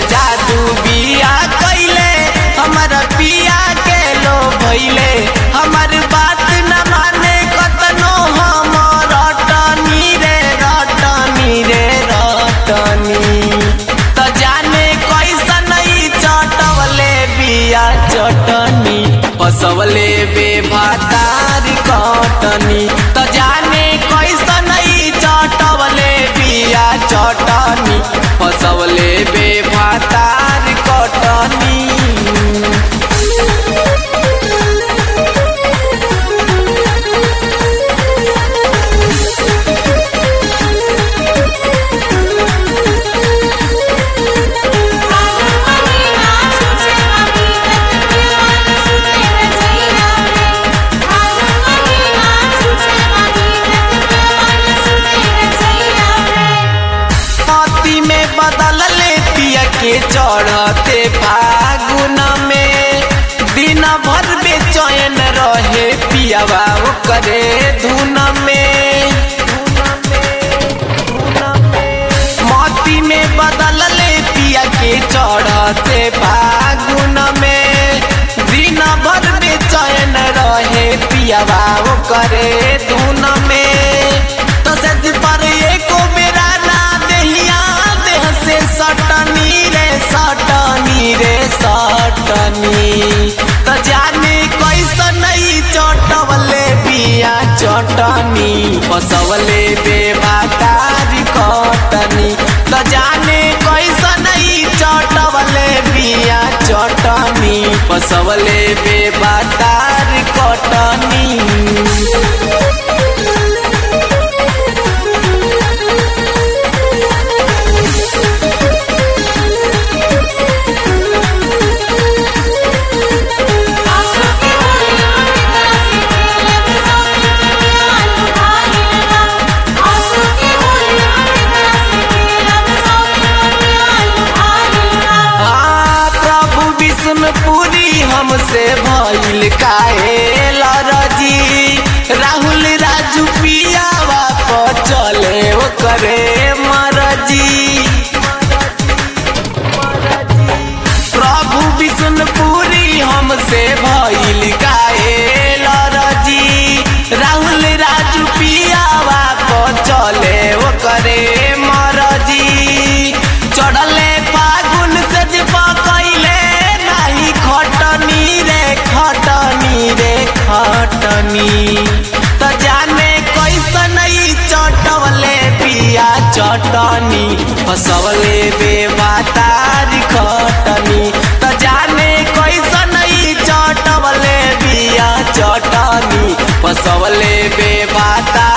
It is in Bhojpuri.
जादू बिया कैले हमर पिया के लो भैले हमर बात न माने कतनो हम रटनी रे रटनी रे रटनी त जाने कैसन ई चटवले बिया चटनी पसवले बे भातार कटनी त जाने कैसन ई चटवले बिया चटनी पसवले बे भातार कटनी पति में बदल ले पिया के चढ़ते फागुन में दिन भर बेचैन रहे पियावा करे धुन में मोती में बदल ले पिया के चढ़ते फागुन में दिन भर बेचैन रहे पियावा करे धुन में तो सज पर एको बेरा ना देहिया देह से सटनी रे सटनी रे सटनी तो जाने कैसन ई चटवले बिया चटनी पसवले बे भातारी कटनी तो जाने कैसन ई चटवले बिया चटनी पसवले बे भातारी कटनी हाँ, प्रभु विष्णुपुरी हमसे भइल काहे लरजी राहुल राजू पियावा पर चले ओ करे मरजी प्रभु विष्णुपुरी हमसे भइल काहे लरजी राहुल राजू पियावा पर चले ओ करे मरजी चढ़ले फागुन से जे पकैले नाही खटनी रे खटनी रे खटनी त जाने कैसन ई चटवले पिया चटनी फसवले बे बातारी खटनी त जाने कैसन ई चटवले बिया चटनी फसवले बे बाता